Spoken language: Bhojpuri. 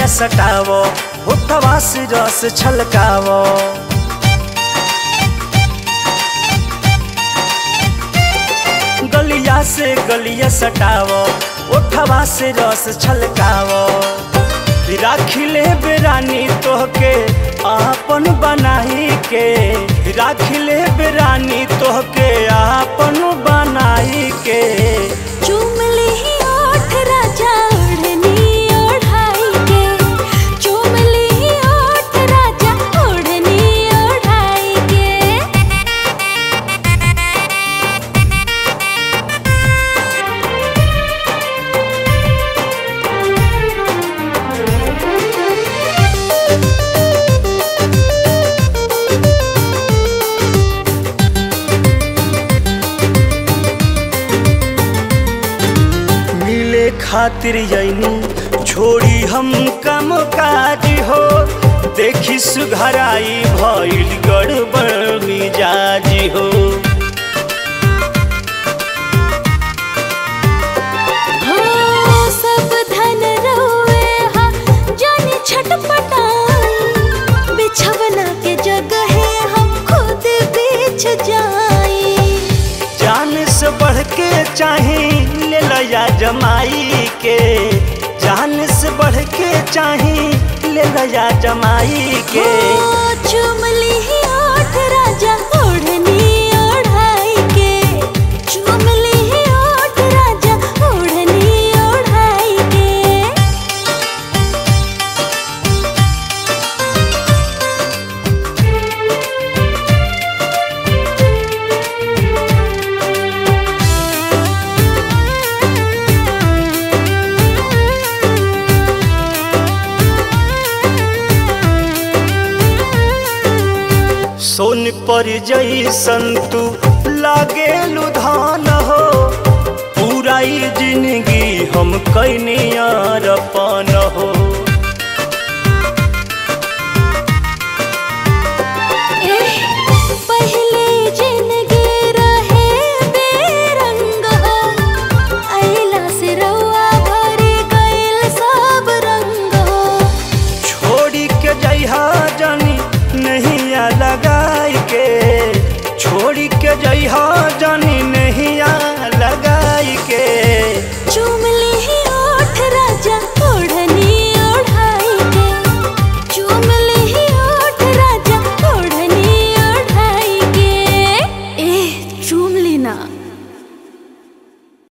गलिया सटावो होठवा से रस छलकावो गलिया से गलिया सटावो ओठवा से रस छलकावो राखिले बेरानी तोहके आपन बनाई के राखिले बेरानी तोहके आपन बनाई के चूम ली ओठ राजा ओढ़नी ओढ़ाई के चूम ली ओठ राजा ओढ़नी ओढ़ाई के मिले खातिर यनी छोड़ी हम कम काज हो देखी सुघराई भइल गड़बड़ मिजाज हो हो सब धन रोए हा जाने छटपटाई बिछवना के जगह हम खुद बिछ जाई जान से बढ़ के चाहे ले लया जमाई के जान से बढ़ के चाहे ले लया जमाई के ओ चूम ली ओठ राजा ओढ़नी ओढ़ाई के चूम ली ओठ राजा ओढ़नी ओढ़ाई के सोन पर जैसन तू लागे लुधान हो पूरा ही जिंदगी हम कैनिया